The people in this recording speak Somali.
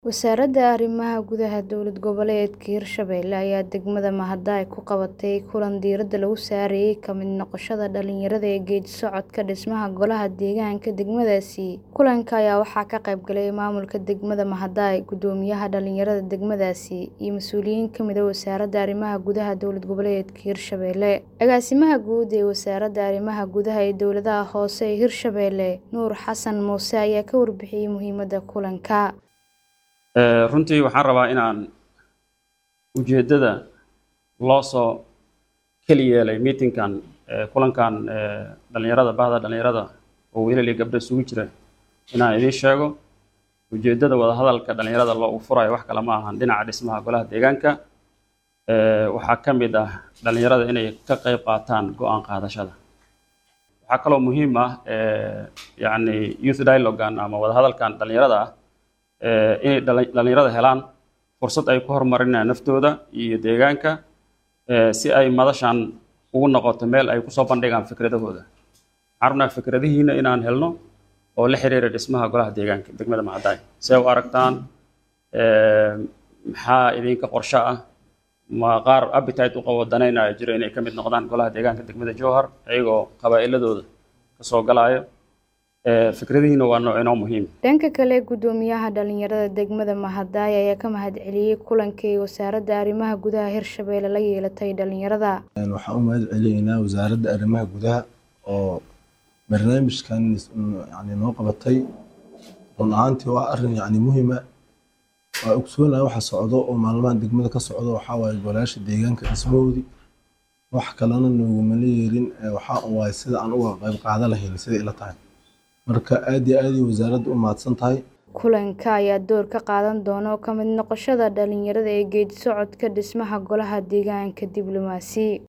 Wasaaradda Arrimaha Gudaha Dowlad Goboleedka Hirshabelle ayaa degmada Mahadai ku qabatay kulan diiradda lagu saarayay ka mid noqoshada dhalinyarada ee geeddi-socodka dhismaha Golaha Deegaanka degmadaasi. Kulanka ayaa waxaa ka qayb galay maamulka degmada Mahadai, guddoomiyaha dhalinyarada degmadaasi, iyo mas'uuliyiin ka mid ah Wasaaradda Arrimaha Gudaha Dowlad Goboleedka Hirshabelle. Agaasimaha Guud ee Wasaaradda Arrimaha Gudaha iyo Dowladaha Hoose ee Hirshabelle, Nuur Xasan Muuse ayaa ka warbixiyay muhiimadda kulanka. runtii waxaan rabaa inaan ujeeddada loo soo keli yeelay meetingkan kulankan dhalinyarada bahda dhalinyarada oo wiilal iyo gabdho isugu jira inaan idiin sheego ujeeddada wadahadalka dhalinyarada loogu furayo wax kale ma ahan dhinaca dhismaha golaha deegaanka waxaa ka mid ah dhalinyarada inay ka qayb qaataan go-aan qaadashada waxaa kaloo muhiim ah yacni youth dialogan ama wadahadalkan dhalinyarada ah inay dhalinyarada helaan fursad ay ku horumarinayaan naftooda iyo deegaanka si ay madashan ugu noqoto meel ay kusoo bandhigaan fikradahooda waxaan rabnaa fikradihiina inaan helno oo la xiriira dhismaha golaha deegaanka degmada Mahadai see u aragtaan maxaa idinka qorshe ah ma qaar appetite u qabo danaynaya jiro inay ka mid noqdaan golaha deegaanka degmada Jowhar ayagoo qabaa'iladooda kasoo galaayo fikradihiina waa nooc inoo muhiim dhanka kale guddoomiyaha dhalinyarada degmada Mahadai ayaa ka mahadceliyay kulankii wasaaradda arrimaha gudaha Hirshabelle la yeelatay dhalinyarada waxaan u mahad celinaynaa wasaaradda arrimaha gudaha oo barnaamijkan yani noo qabatay run ahaantii waa arrin yani muhiima waa ogsoonahay waxa socdo oo maalmahan degmada ka socdo waxaa waaye golayaasha deegaanka dhismahoodii wax kalena noogumala yeerin waxaa waaye sida aan uga qayb qaadan lahayn sida ila tahay marka aad iyo aad ay wasaaradda u mahadsan tahay kulanka ayaa door ka qaadan doona ka mid noqoshada dhalinyarada ee geedi socodka dhismaha golaha deegaanka diblomaasi